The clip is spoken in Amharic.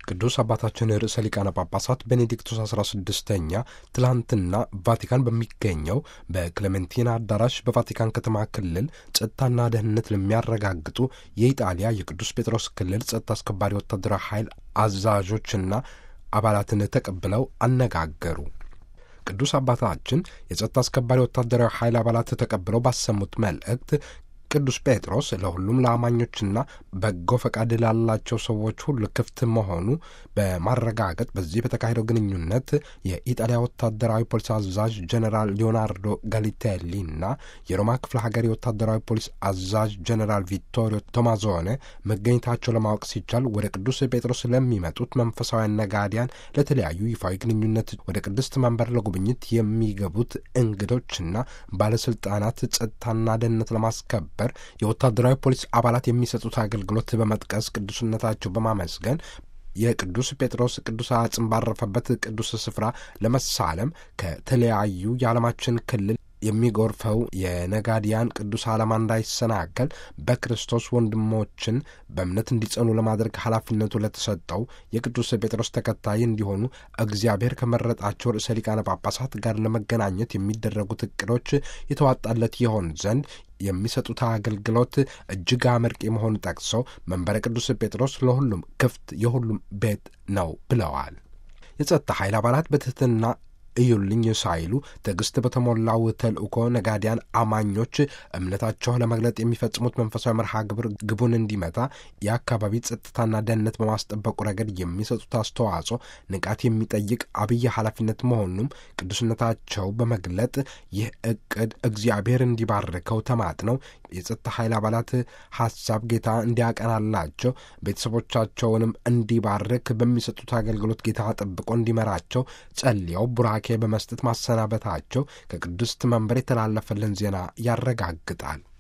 ቅዱስ አባታችን ርዕሰ ሊቃነ ጳጳሳት ቤኔዲክቶስ 16ኛ ትላንትና ቫቲካን በሚገኘው በክሌሜንቲና አዳራሽ በቫቲካን ከተማ ክልል ጸጥታና ደህንነት ለሚያረጋግጡ የኢጣሊያ የቅዱስ ጴጥሮስ ክልል ጸጥታ አስከባሪ ወታደራዊ ኃይል አዛዦችና አባላትን ተቀብለው አነጋገሩ። ቅዱስ አባታችን የጸጥታ አስከባሪ ወታደራዊ ኃይል አባላት ተቀብለው ባሰሙት መልእክት ቅዱስ ጴጥሮስ ለሁሉም ለአማኞችና በጎ ፈቃድ ላላቸው ሰዎች ሁሉ ክፍት መሆኑ በማረጋገጥ በዚህ በተካሄደው ግንኙነት የኢጣሊያ ወታደራዊ ፖሊስ አዛዥ ጀኔራል ሊዮናርዶ ጋሊቴሊና የሮማ ክፍለ ሀገር የወታደራዊ ፖሊስ አዛዥ ጀኔራል ቪቶሪዮ ቶማዞኔ መገኘታቸው ለማወቅ ሲቻል ወደ ቅዱስ ጴጥሮስ ለሚመጡት መንፈሳውያን ነጋዲያን ለተለያዩ ይፋዊ ግንኙነት ወደ ቅድስት መንበር ለጉብኝት የሚገቡት እንግዶችና ባለስልጣናት ጸጥታና ደህንነት ለማስከበር በር የወታደራዊ ፖሊስ አባላት የሚሰጡት አገልግሎት በመጥቀስ ቅዱስነታቸው በማመስገን የቅዱስ ጴጥሮስ ቅዱስ አጽም ባረፈበት ቅዱስ ስፍራ ለመሳለም ከተለያዩ የዓለማችን ክልል የሚጎርፈው የነጋዲያን ቅዱስ ዓላማ እንዳይሰናከል በክርስቶስ ወንድሞችን በእምነት እንዲጸኑ ለማድረግ ኃላፊነቱ ለተሰጠው የቅዱስ ጴጥሮስ ተከታይ እንዲሆኑ እግዚአብሔር ከመረጣቸው ርዕሰ ሊቃነ ጳጳሳት ጋር ለመገናኘት የሚደረጉት እቅዶች የተዋጣለት ይሆን ዘንድ የሚሰጡት አገልግሎት እጅግ አመርቂ መሆኑ ጠቅሰው መንበረ ቅዱስ ጴጥሮስ ለሁሉም ክፍት የሁሉም ቤት ነው ብለዋል። የጸጥታ ኃይል አባላት በትህትና እዩልኝ ሳይሉ ትዕግስት በተሞላው ተልእኮ ነጋዲያን አማኞች እምነታቸው ለመግለጥ የሚፈጽሙት መንፈሳዊ መርሃ ግብር ግቡን እንዲመታ የአካባቢ ጸጥታና ደህንነት በማስጠበቁ ረገድ የሚሰጡት አስተዋጽኦ ንቃት የሚጠይቅ አብይ ኃላፊነት መሆኑም ቅዱስነታቸው በመግለጥ ይህ እቅድ እግዚአብሔር እንዲባርከው ተማጥነው የጸጥታ ኃይል አባላት ሀሳብ ጌታ እንዲያቀናላቸው ቤተሰቦቻቸውንም እንዲባርክ በሚሰጡት አገልግሎት ጌታ ጠብቆ እንዲመራቸው ጸልየው ቡራኬ በመስጠት ማሰናበታቸው ከቅድስት መንበር የተላለፈልን ዜና ያረጋግጣል።